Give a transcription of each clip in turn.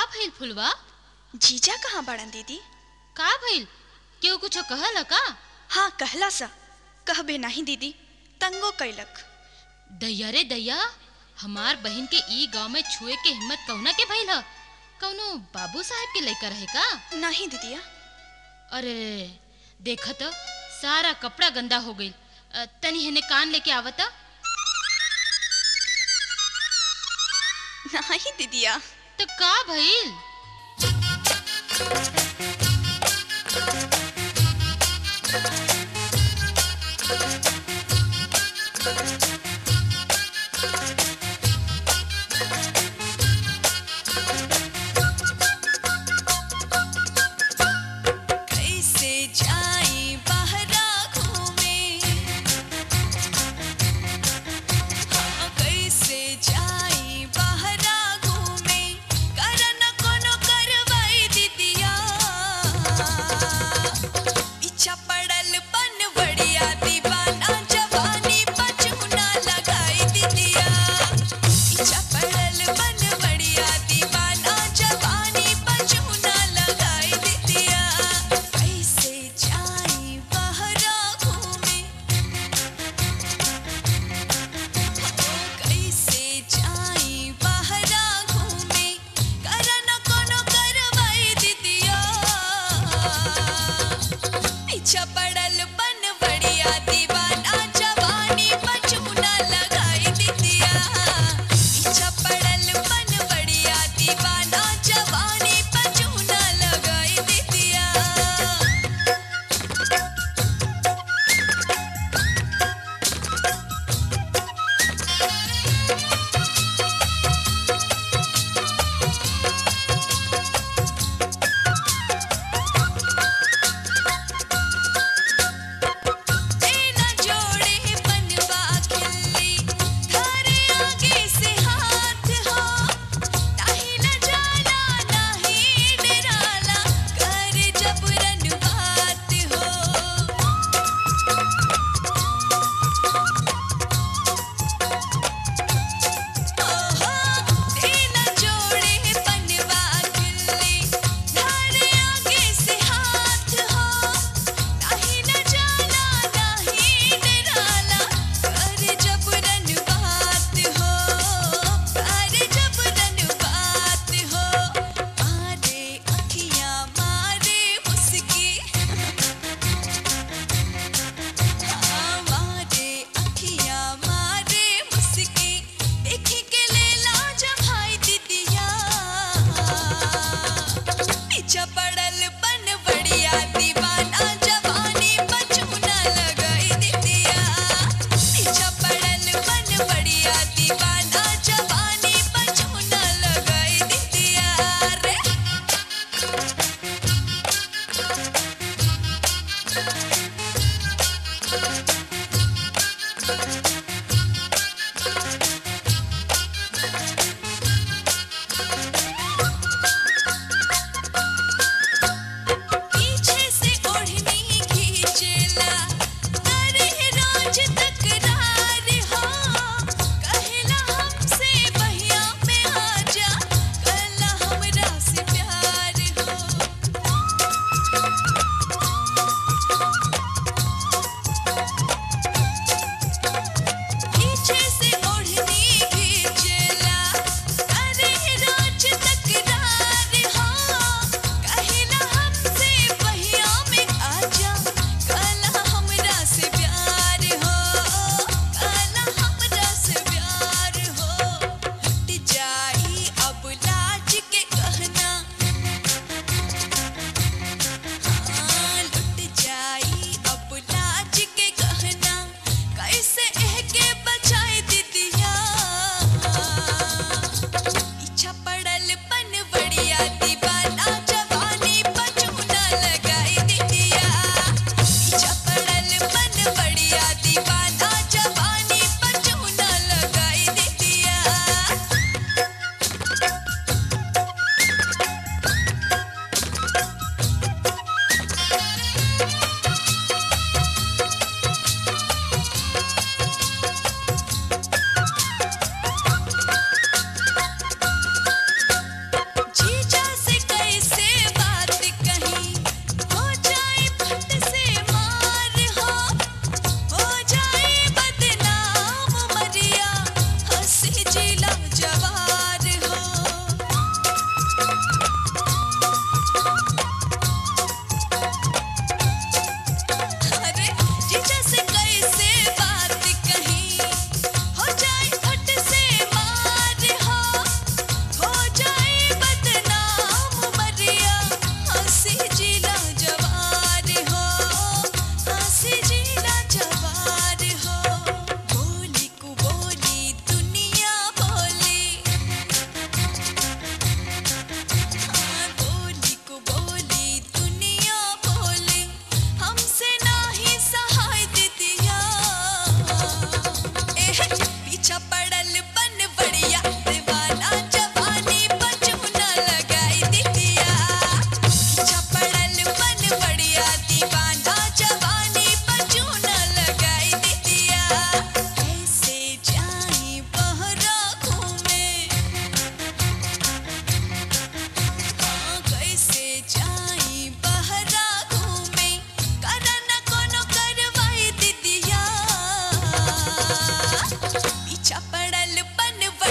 भइल फुलवा जीजा कहाँ बड़न दीदी का भइल केहू कुछो कहल का हाँ कहला सा कहबे नहीं दीदी तंगो कैलक दैया रे दैया हमार बहन के ई गांव में छुए के हिम्मत कौना के भइल ह कौनो बाबू साहब के लइका रहे का नहीं दीदिया अरे रे रे, देखा तो सारा कपड़ा गंदा हो गइल अ, तनी हेने कान लेके आवता नहीं दीदिया तो का भइल कैसे जाई बहरा घूमे हाँ, कैसे जाई बहरा घूमे करन कोनो करवाई दीदिया पीछा पड़ल बन बड़िया दीवाना जवानी पचुना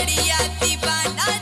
गड़िया दीवाना